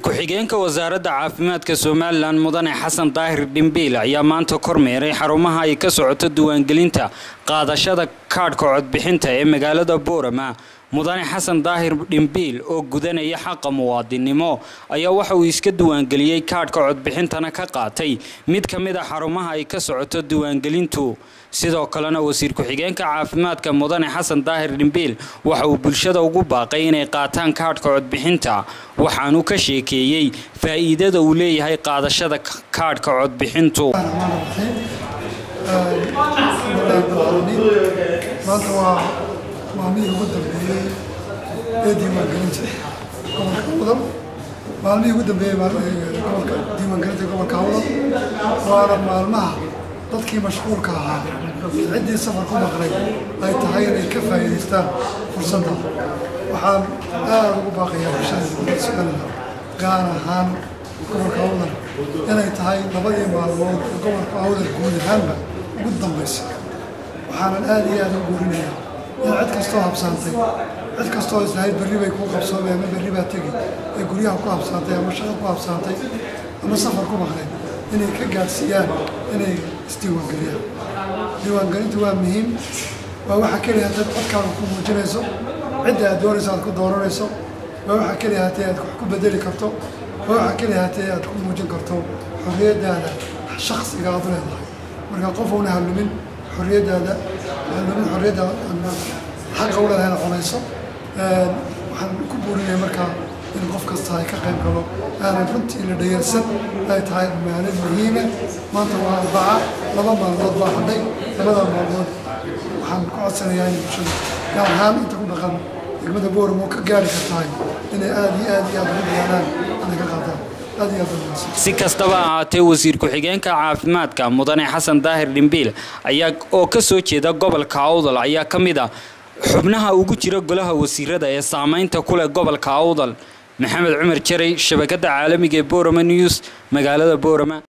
ku-xigeenka wasaaradda caafimaadka somalilan mudane xasan daahir dhimbiil ayaa maanta kormeeray xarumaha ay ka socoto diiwaangelinta qaadashada kaadhka codbixinta ee magaalada boorama mudane xasan daahir dhimbiil oo gudanaya xaqa muwaadinnimo ayaa waxa uu iska diiwaangeliyey kaadhka codbixintana ka qaatay mid ka mid a xarumaha ay ka socoto diiwaangelintu sidoo kalena wasiir ku-xigeenka caafimaadka mudane xasan daahir dhimbiil waxa uu bulshada ugu baaqay inay qaataan kaadhka codbixinta waxaanu ka sheekeeyey faa'iidada uu leeyahay qaadashada kaadhka codbixintu maanta waa maalmihii ugu dambeeyey ee diiwaangelinta gobolka awdal maalmihii ugu dambeeyey gobolka diiwaangelinta gobolka awdal waana maalmaha dadkii mashquulka ahaa ciddii safar ku maqlay ay tahay inay ka faa'iidaystaan fursadda waxaan aad ugu baaqayaa bulshada somaliland gaar ahaan gobolka awdal inay tahay labadii maalmood ee gobolka awdal guud ahaanba ugu dambaysa waxaanan aad iyo aad u guurinayaa in cid kastoo habsaantay cid kastoo islahayd berri bay kuu qabsoomay ama berri baa tegi ee guryaha ku habsaantay ama shaqo ku habsaantay ama safar ku maqleen inay ka gaadhsiiyaan inay isdiiwaangeliyaan diiwaangelintu waa muhiim waa waxa keliya dad codkaaga ku muujinayso cidda aad doonayso aad ku dooranayso waa waxa keliya hatee aad wax ku bedeli karto waa waxa keliya hatee aad ku muujin karto xorriyaddaada shaksiga aad u leedahay marka qof uuna halumin xorriyaddaada halumin xorriyaddaada xaqa u leedahay cunayso waxaan ku buurinaya markaa in qof kasta ay ka qayb galo aanan runtii la dhayarsan ay tahay maalin muhiima maanta waa arbaca laba maalmood baa hadhay labada maalmood waxaan ku codsanayaa in bulshada gaar ahaan inta ku dhaqan degmada booram oo ka gaari kartahay inay aad iyo aad iyo aad ugu diyaaraan inay ka qaataan aad iyo aad si kastaba ahaatee wasiir ku-xigeenka caafimaadka mudane xasan daahir dhimbiil ayaa oo ka soo jeeda gobolka awdal ayaa ka mid a xubnaha ugu jira golaha wasiirada ee saameynta ku leh gobolka awdal maxamed cumar jaray shabakadda caalamiga ee boorama news magaalada boorama